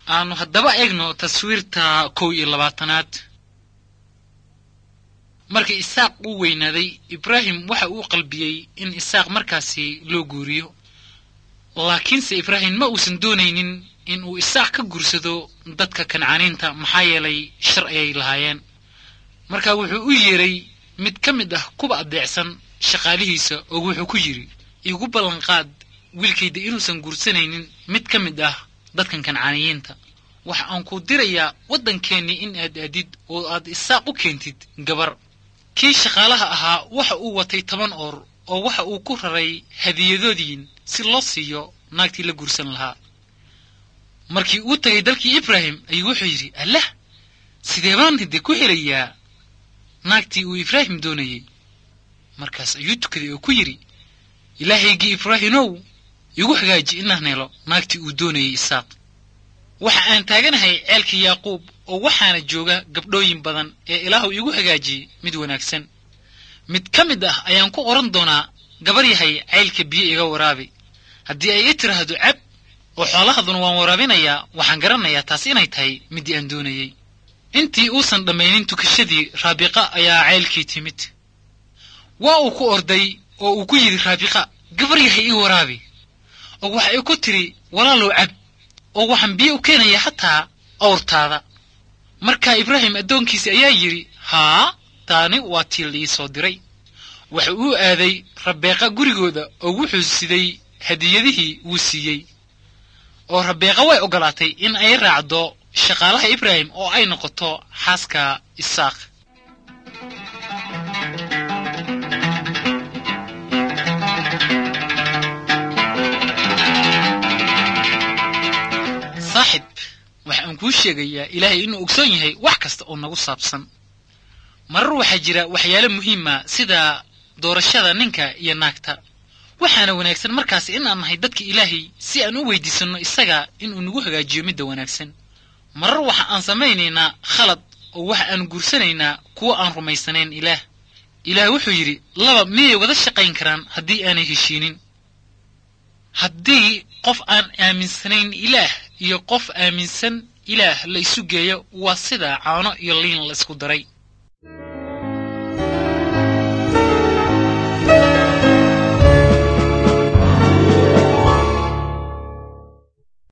aanu haddaba eegno taswiirta kow iyo labaatanaad markii isaaq uu weynaaday ibraahim waxa uu qalbiyey in isaaq markaasi loo guuriyo laakiinse ibraahim ma uusan doonaynin in uu isaaq ka guursado dadka kancaaniinta maxaa yeelay shar ayay lahaayeen marka wuxuu u yeeray mid ka mid ah kuwa adeecsan shaqaalihiisa oo wuxuu ku yidhi igu ballanqaad wiilkayda inuusan guursanaynin mid ka mid ah dadkan kancaaniyiinta waxa aan ku dirayaa waddankeennii in aad aadid oo aad isaaq u keentid gabar kii shaqaalaha ahaa waxa uu watay toban oor oo waxa uu ku raray hadiyadoodiin si loo siiyo naagtii la guursan lahaa markii uu tagay dalkii ibraahim ayuu wuxuu yidhi allah sidee baan hidde ku helayaa naagtii uu ibraahim doonayey markaas ayuu tukaday oo ku yidhi ilaahaygii ibraahimow igu hagaaji inaan helo naagtii uu doonayey isaaq waxa aan taaganahay ceelkii yaaquub oo waxaana jooga gabdhooyin badan ee ilaahu igu hagaajiyey mid wanaagsan mid ka mid ah ayaan ku oran doonaa gabar yahay ceylka biyo iga waraabi haddii ay i tiraahdo cab oo xoolahaduna waan waraabinayaa waxaan garanayaa taas inay tahay middii aan doonayey intii uusan dhammaynin tukashadii raabiqa ayaa ceylkii timid waa uu ku orday oo uu ku yidhi raabiqa gabar yahay ii waraabi oo waxa ay ku tidhi walaalow cab oo waxaan biyo u keenayaa hataa awrtaada markaa ibraahim addoonkiisi ayaa yidhi haa taani waa tii la ii soo diray waxa uu aaday rabeeqa gurigooda oo wuxuu siday hadiyadihii wuu siiyey oo rabeeqa way oggolaatay in ay raacdo shaqaalaha ibraahim oo ay noqoto xaaska isaaq saaxib waxa aan kuu sheegayaa ilaahay inuu ogsoon yahay wax kasta oo nagu saabsan marar waxaa jira waxyaalo muhiima sida doorashada ninka iyo naagta waxaana wanaagsan markaas in aan nahay dadka ilaahay si aan u weydiisanno isaga inuu nagu hagaajiyo midda wanaagsan marar waxa aan samaynaynaa khalad oo waxa aan guursanaynaa kuwo aan rumaysanayn ilaah ilaah wuxuu yidhi laba miyay wada shaqayn karaan haddii aanay heshiinin haddii qof aan aaminsanayn ilaah iyo qof aaminsan ilaah la isu geeyo waa sida caano iyo liin la isku daray